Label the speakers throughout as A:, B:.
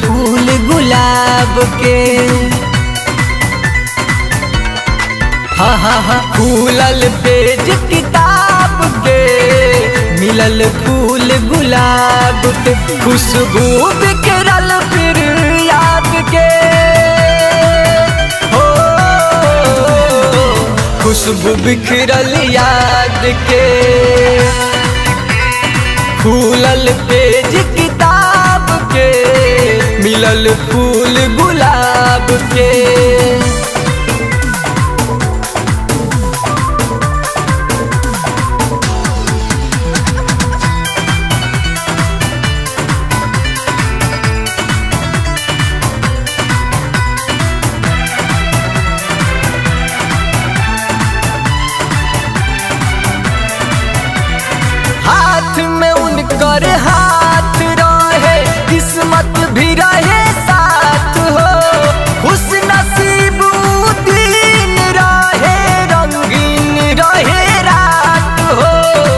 A: फूल गुलाब के हा हा हा खुलल पेज किताब के मिलल फूल गुलाब के खुशबू बिखरल फिर याद के हो खुशबू बिखरल याद के खुलल पेज किताब के मिलल फूल गुलाब के हाथ में उनकर हाथ रहे किस्मत भी रहे साथ हो खुश नसीब उ दिन रहे रंगीन रहे रात हो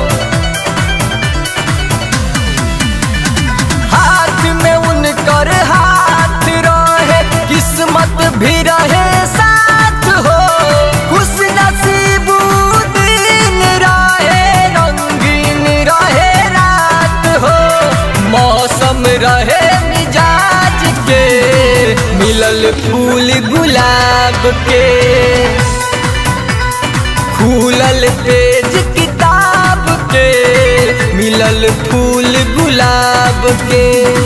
A: हाथ में उनकर हाथ रहे किस्मत भी रहे साथ हो खुश नसीब उ दिन रहे रंगीन रहे रात हो मौसम रहे मिजाज के मिलल फूल गुलाब के खुलल पेज किताब के मिलल फूल गुलाब के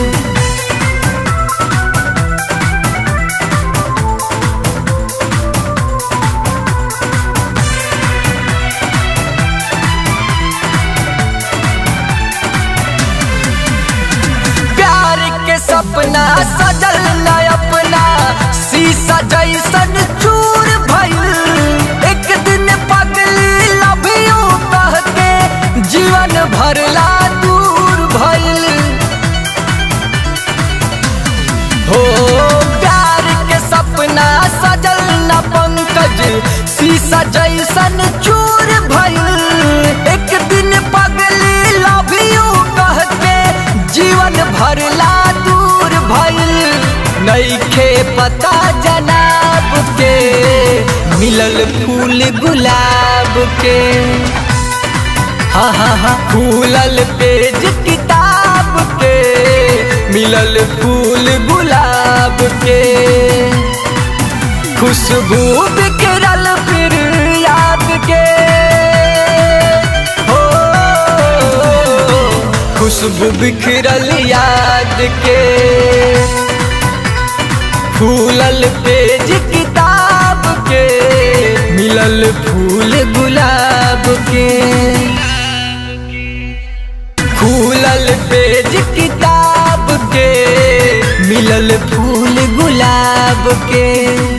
A: प्यार के सपना सजल न अपना शीशा जैसन चूर भइल एक दिन पगली लव यू कह के जीवन भरला दूर भइल हो प्यार के सपना सजल न पंकज शीशा जैसन चूर भइल एक दिन पगली लव यू कह के जीवन भरला दूर भइल नईखे पता जनाब के मिलल फूल गुलाब के हा हा हा खुलल पेज किताब के मिलल फूल गुलाब के खुशबू बिखरल फिर याद के हो खुशबू बिखरल याद के फूलल पेज किताब के मिलल फूल गुलाब के खुलल पेज किताब के मिलल फूल गुलाब के